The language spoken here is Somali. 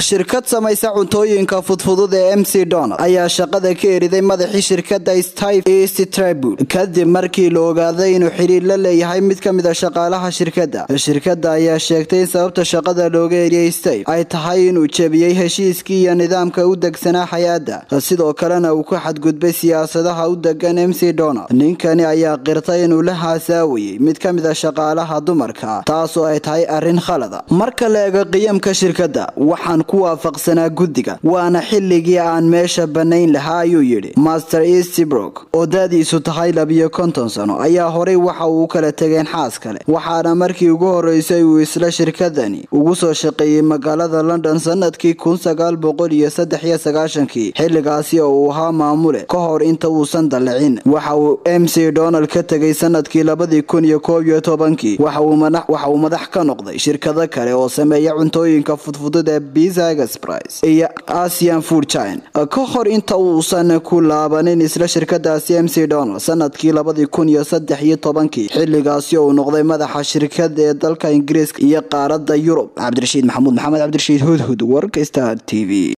shirkad samaysa cuntooyinka fudfudud ee m c donald ayaa shaqada ka eriday madaxii shirkada stif east tribud kadib markii la ogaaday inuu xidhiir la leeyahay mid ka mid a shaqaalaha shirkadda shirkadda ayaa sheegtay in sababta shaqada looga eriyey stave ay tahay inuu jebiyey heshiiskii iyo nidaamka u degsanaa hay-adda sidoo kalena uu ku xadgudbay siyaasadaha u degan m c donald ninkani ayaa qirtay inuu la haasaawayey mid ka mid a shaqaalaha dumarka taasoo ay tahay arrin khalada marka la eego qiyamka shirkadda waxaan ku waafaqsanaa guddiga waana xilligii aan meesha bannayn lahaa ayuu yidhi master eastbrook oo daadiisu tahay labiyo konton sano ayaa horey waxa uu u kala tegeen xaas kale waxaana markii ugu horeysay uu isla shirkadani ugu soo shaqeeyey magaalada london sanadkii kun sagaal boqol iyo saddex iyo sagaashankii xilligaasi oo uu ahaa maamule ka hor inta uusan dallicin waxa uu m c donald ka tegay sanadkii labadii kun iyo koob iyo tobankii waxa uu madax ka noqday shirkado kale oo sameeya cuntooyinka fudfudud ee biza express iyo asian food chine ka hor inta uusan ku laabanin isla shirkadaasi m c donald sanadkii labadii kun iyo saddex iyo tobankii xilligaasi oo uu noqday madaxa shirkada ee dalka ingiriiska iyo qaaradda yurub cabdirashiid maxamuud maxamed cabdirashiid hudhud warka star t v